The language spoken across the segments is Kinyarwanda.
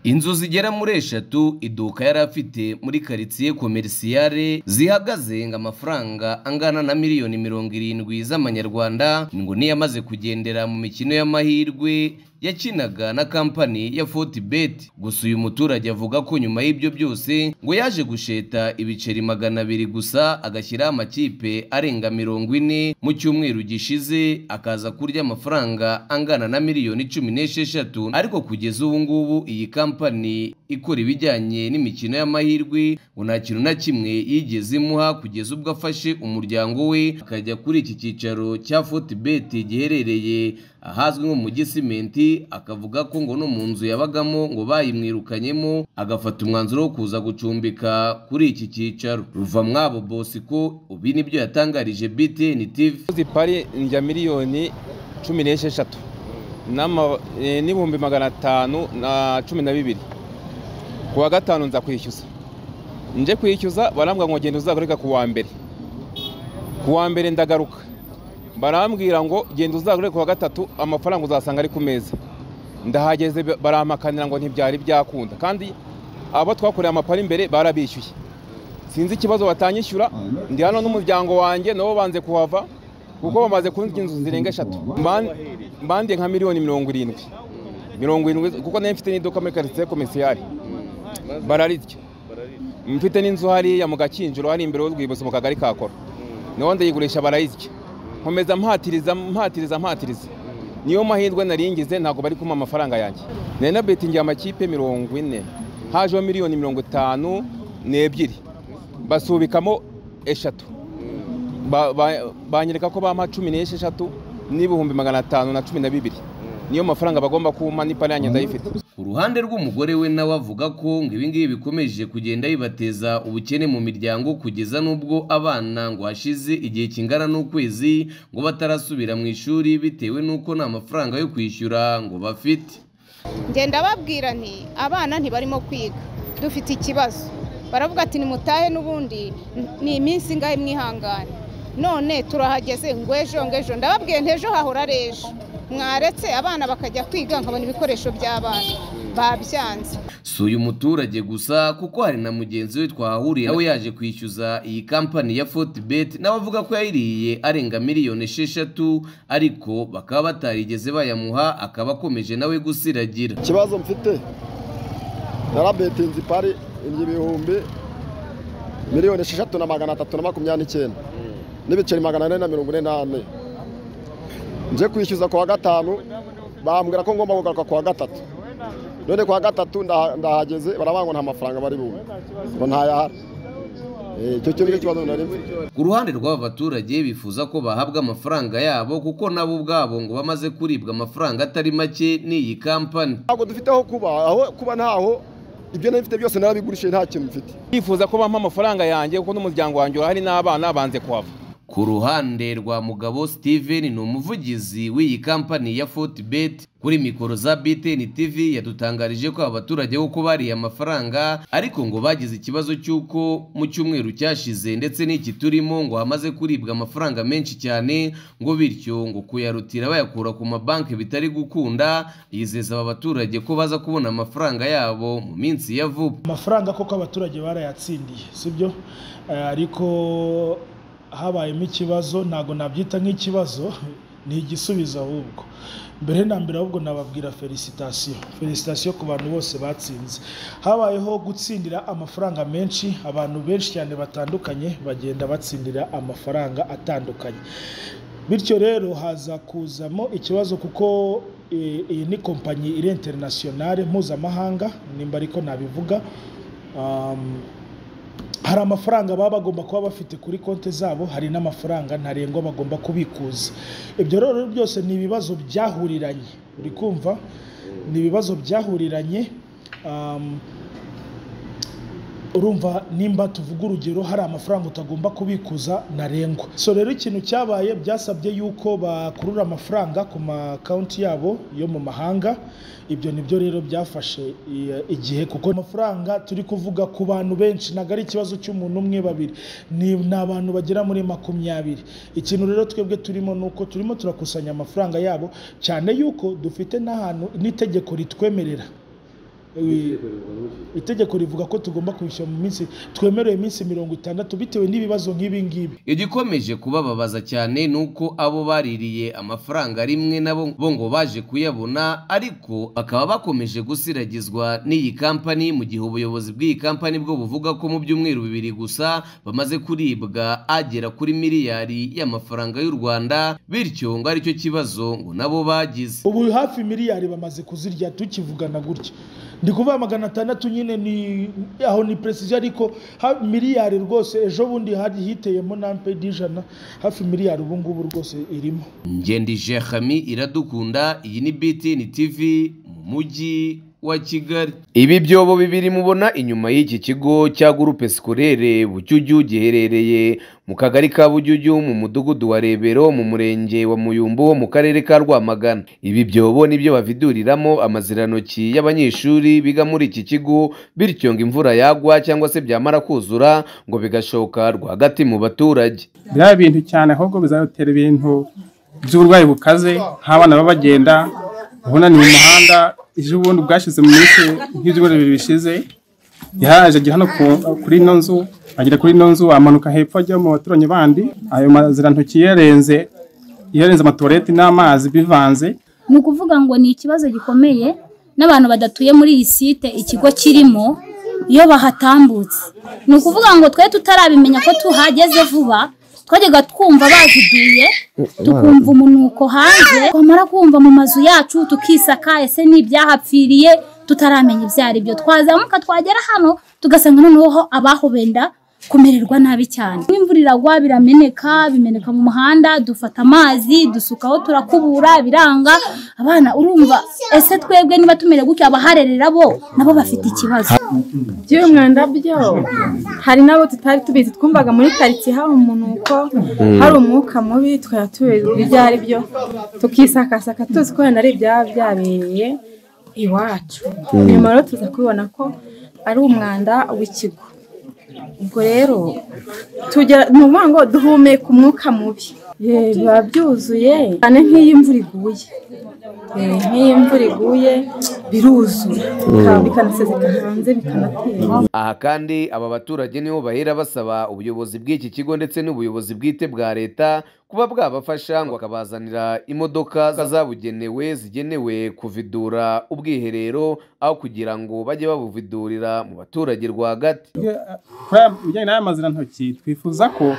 Inzu zigera muri eshatu iduka yari afite muri karitsiye komerisiyare zihagaze ngo amafaranga angana na miliyoni mirongo irindwi z'amanyarwanda ngo niyo amaze kugendera mu mikino y'amahirwe yakinaga na kampani ya Fortebet gusa uyu muturage avuga ko nyuma y'ibyo byose ngo yaje gusheta ibiceri magana abiri gusa agashyiraho amakipe arenga mirongo ine mu cyumweru gishize akaza kurya amafaranga angana na miliyoni cumi n'esheshatu ariko kugeza ubu ngubu iyi kampani ikora ibijyanye n'imikino y'amahirwe ngo nta kintu na kimwe yigeze imuha kugeza ubwo afashe umuryango we akajya kuri iki cyicaro cya Fortebet giherereye ahazwi nko mu gisimenti akavuga ko ngo no mu nzu yabagamo ngo bayimwirukanyemo agafata umwanzuro wo kuza gucumbika kuri iki cyicaro ruva mwabo bosiko ubi nibyo yatangarije BTN TV zipari njya miliyoni cumi n'esheshatu n'ama- eh, n'ibihumbi magana atanu na cumi na bibiri ku wa gatanu nza kwishyuza nje kwishyuza barambwira ngo genda uzagarurika ku wa mbere ku wa mbere ndagaruka barambwira ngo genda uzagarure ku wa gatatu amafaranga uzasanga ari ku meza ndahageze ba- barampakanira ngo ntibyari byakunda kandi abo twakoreye amapari imbere barabishyuye sinzi ikibazo batanyishyura ndi hano n'umuryango wanjye nabo banze kuhava kuko bamaze kunzwa inzu zirenga eshatu Ban- bandiye nka miliyoni mirongo irindwi mirongo irindwi kuko nayo mfite n'iduka muri karitsiye komisiyari bararirya mfite n'inzu hariya mu gakinjiro hariya imbere y'urwibutso mu kagari ka koro niho ndayigurisha barayirya nkomeza mpatiriza mpatiriza mpatiriza niyo mahirwe naringize ntabwo bari kumpa amafaranga yanjye nari nabetingiye amakipe mirongo ine hajeho miliyoni mirongo itanu n'ebyiri basubikamo eshatu Ba- ba- banyereka ko bampa cumi n'esheshatu n'ibihumbi magana atanu na cumi na bibiri niyo mafaranga bagomba kumpa n'ipara yanjye ndayifite ku ruhande rw'umugore we nawe avuga ko ngo ibingibi bikomeje kugenda bibateza ubukene mu miryango kugeza n'ubwo abana ngo hashize igihe kingana n'ukwezi ngo batarasubira mu ishuri bitewe n'uko nta mafaranga yo kwishyura ngo bafite ngenda babwira nti abana ntibarimo kwiga dufite ikibazo baravuga ati nimutahe n'ubundi ni iminsi ingahe mwihangane none turahageze ngo ejo ngo ejo ndababwiye nti ejo hahora ari ejo mwaretse abana bakajya kwiga nkabona ibikoresho by'abana babyanze si uyu muturage gusa kuko hari na mugenzi we twahahuriye nawe yaje kwishyuza iyi kampani ya Fortebet nawe avuga ko yayiriye arenga miliyoni esheshatu ariko bakaba batarigeze bayamuha akaba akomeje nawe gusiragira ikibazo mfite narabetinze ipari ibyo ibihumbi miliyoni esheshatu na magana atatu na makumyabiri n'icyenda n'ibiceri magana ane na mirongo ine n'ane nje kwishyuza ku wa gatanu bambwira ko ngomba kugaruka ku wa gatatu none ku wa gatatu ndaha- ndahageze barabanga ngo nta mafaranga bari bumve ngo ntayahari Eh, icyo cyo nicyo kibazo nari mfite ku ruhande rw'aba baturage bifuza ko bahabwa amafaranga yabo kuko nabo ubwabo ngo bamaze kuribwa amafaranga atari make n'iyi kampani ntabwo dufite aho kuba aho kuba ntaho ibyo nari mfite byose narabigurishije nta kintu mfite bifuza ko bampa amafaranga yanjye kuko n'umuryango wanjye urahari n'abana banze kuhava Ku ruhande rwa Mugabo Steven ni umuvugizi w'iyi kampani ya Fortebet kuri mikoro za BTN TV yadutangarije ko aba baturage bo ko bariye amafaranga ariko ngo bagize ikibazo cy'uko mu cyumweru cyashize ndetse n'iki turimo ngo hamaze kuribwa amafaranga menshi cyane ngo bityo ngo kuyarutira bayakura ku mabanki bitari gukunda yizeza aba baturage ko baza kubona amafaranga yabo mu minsi ya vuba amafaranga koko abaturage barayatsindiye sibyo Eh, ariko habayemo ikibazo ntabwo nabyita nk'ikibazo ni igisubizo ahubwo mbere na mbere ahubwo nababwira felicitasiyo felicitasiyo ku bantu bose batsinze habayeho gutsindira amafaranga menshi abantu benshi cyane batandukanye bagenda batsindira amafaranga atandukanye bityo rero haza kuzamo ikibazo kuko eh, iyi ni kompanyi iri interinasiyonale mpuzamahanga nimba ariko nabivuga Um, hari amafaranga baba bagomba kuba bafite kuri konti zabo hari n'amafaranga ntarengwa bagomba kubikuza ibyo rero byose ni ibibazo byahuriranye uri kumva ni ibibazo byahuriranye um, urumva nimba tuvuga urugero hari amafaranga utagomba kubikuza ntarengwa so rero ikintu cyabaye byasabye yuko bakurura amafaranga ku makonti yabo yo mu mahanga ibyo nibyo rero byafashe i- igihe kuko amafaranga turi kuvuga ku bantu benshi ntabwo ari ikibazo cy'umuntu umwe babiri ni ni abantu bagera muri makumyabiri ikintu rero twebwe turimo ni uko turimo turakusanya amafaranga yabo cyane yuko dufite n'ahantu n'itegeko ritwemerera Eh, itegeko rivuga ko tugomba kwishyura mu minsi twemerewe iminsi mirongo itandatu bitewe n'ibibazo nk'ibi ngibi igikomeje kubababaza cyane ni uko abo baririye amafaranga rimwe nabo bo ngo baje kuyabona ariko bakaba bakomeje gusiragizwa n'iyi kampani mu gihe ubuyobozi bw'iyi kampani bwo buvuga ko mu byumweru bibiri gusa bamaze kuribwa agera kuri miliyari y'amafaranga y'u rwanda bityo ngo aricyo kibazo ngo nabo bagize ubu hafi miliyari bamaze kuzirya tukivugana gutya ndi kuvuga magana atandatu nyine ni aho ni precision ariko ha- miliyari rwose ejo bundi hari hiteyemo n'ampedi ijana hafi miliyari ubu ngubu rwose irimo Ngendi Jehami iradukunda iyi ni BTN TV mu mujyi wa Kigali. Ibi byobo bibiri mubona inyuma y'iki kigo cya Groupe Scolaire Bucyuju giherereye mu kagari ka Bucyuju mu mudugudu wa Rebero mu murenge wa Muyumbu mu karere ka Rwamagana. Ibi byobo nibyo baviduriramo amazirantoki y'abanyeshuri biga muri iki kigo bityo ngo imvura yagwa cyangwa se byamara kuzura ngo bigashoka rwagati mu baturage. biriya bintu cyane ahubwo bizanatera ibintu by'uburwayi bukaze nk'abana baba bagenda ubunani mu muhanda ejo bundi bwashize mu minsi nk'ibyumweru bibiri bishize yaje ajya hano ku- kuri ino nzu agera kuri ino nzu amanuka hepfo ajya mu baturanyi bandi ayo mazirantoki yarenze yarenze amatuwarete n'amazi bivanze ni ukuvuga ngo ni ikibazo gikomeye n'abantu badatuye muri iyi site ikigo kirimo iyo bahatambutse ni ukuvuga ngo twe tutarabimenya ko tuhageze vuba twajyaga twumva baziduye tukumva umunuko hanze twamara kumva mu mazu yacu tukisaka ese ni ibyahapfiriye tutaramenya ibyo ari byo twazamuka twagera hano tugasanga noneho abaho benda kumererwa nabi cyane imvura iragwa birameneka bimeneka mu muhanda dufata amazi dusukaho turakubura biranga abana urumva ese twebwe niba tumere gutya abaharerera bo nabo bafite ikibazo by'uyu mwanda byo hari n'abo tutari tubizi twumvaga muri karitsiye hari umunuko hari umwuka mubi twari tubizi ibyo ari byo tukisakasaka tuzi ko wenda ari ibyaba byabereye iwacu nyuma rero tuza kubibona ko ari umwanda w'ikigo ubwo rero tugera ni ukuvuga ngo duhumeka umwuka mubi Eh, biba byuzuye cyane nk'iyo imvura iguye Eh, nk'iyo imvura iguye biruzura bika- bikanaseseka hanze bikanatera Aha kandi aba baturage nibo bahera basaba ubuyobozi bw'iki kigo ndetse n'ubuyobozi bwite bwa leta kuba bwabafasha ngo bakabazanira imodoka zabugenewe zigenewe kuvidura ubwiherero aho kugira ngo bajye babuvidurira mu baturage rwagati kuri aya- ibijyanye n'aya mazirantoki twifuza ko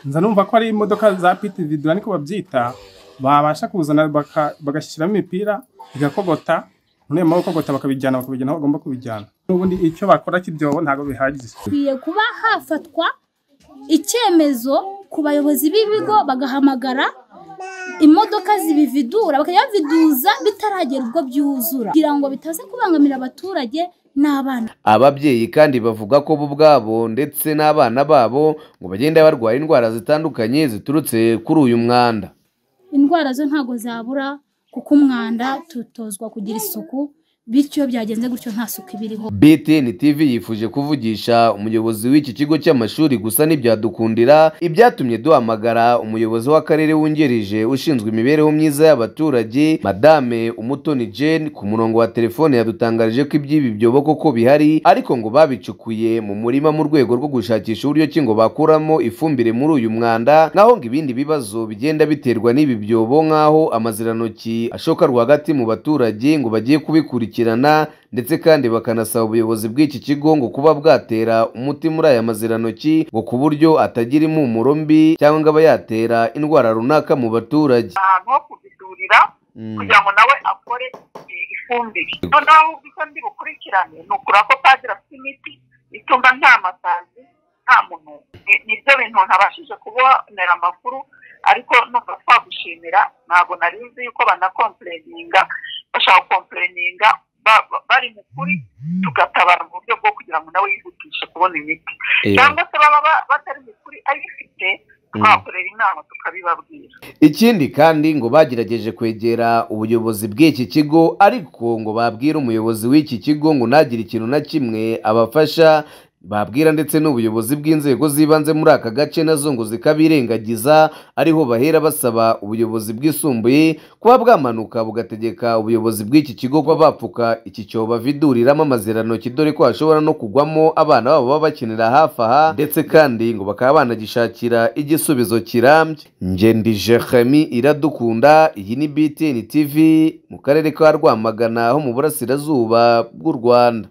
nza numva ko ari imodoka za piti vidura niko babyita babasha kuzana baka- bagashyiramo imipira bigakogota noneho nyuma yo gukogota bakabijyana bakabijyana aho bagomba kubijyana n'ubundi icyo bakora cy'ibyobo ntabwo bihagije hakwiye kuba hafatwa icyemezo ku bayobozi b'ibigo bagahamagara imodoka zibividura bakajya baviduza bitaragera ubwo byuzura kugira ngo bitaze kubangamira abaturage n'abana ababyeyi kandi bavuga ko bo ubwabo ndetse n'abana babo ngo bagenda barwara indwara zitandukanye ziturutse kuri uyu mwanda indwara zo ntabwo zabura kuko umwanda tutozwa kugira isuku bityo iyo byagenze gutyo nta suku iba iriho BTN TV yifuje kuvugisha umuyobozi w'iki kigo cy'amashuri gusa ntibyadukundira ibyatumye duhamagara umuyobozi w'akarere wungirije ushinzwe imibereho myiza y'abaturage madame umutoni Jane ku murongo wa telefone yadutangarije ko iby'ibi byobo koko bihari ariko ngo babicukuye mu murima mu rwego rwo gushakisha uburyo ki ngo bakuramo ifumbire muri uyu mwanda naho ngo ibindi bibazo bigenda biterwa n'ibi byobo nk'aho amazirantoki ashoka rwagati mu baturage ngo bagiye kubikurikirana ndetse kandi bakanasaba ubuyobozi bw'iki kigo ngo kuba bwatera umuti muri aya mazirantoki ngo ku buryo atagira impumuro mbi cyangwa ngo aba yatera indwara runaka mu baturage ahantu ho kubidurira kugira ngo nawe akore eh, ifumbire noneho ahubwo icyo ndi bukurikirane ni ukura ko padiri afite imiti ituma nta masazi nta muntu nibyo bintu ntabashije kubonera amakuru ariko numva twagushimira ntabwo nari nzi yuko banakompureninga bashaka gukompureninga ba- ba- bari mu kuri tugatabara mu buryo bwo kugira ngo nawe yihutishe kubona imiti cyangwa se baba ba- batari mu kuri ayifite twakorera inama tukabibabwira ikindi kandi ngo bagerageje kwegera ubuyobozi bw'iki kigo ariko ngo babwire umuyobozi w'iki kigo ngo ntagire ikintu na kimwe abafasha babwira ndetse n'ubuyobozi bw'inzego z'ibanze muri aka gace nazo ngo zikabirengagiza ariho bahera basaba ubuyobozi bwisumbuye kuba bwamanuka bugategeka ubuyobozi bw'iki kigo kuba bapfuka iki cyobo baviduriramo amazirantoki dore ko hashobora no kugwamo abana babo baba bakinira hafi aha ndetse kandi ngo bakaba banagishakira igisubizo kirambye ngendi jehemi iradukunda iyi ni btn tv mu karere ka rwamagana ho mu burasirazuba bw'u rwanda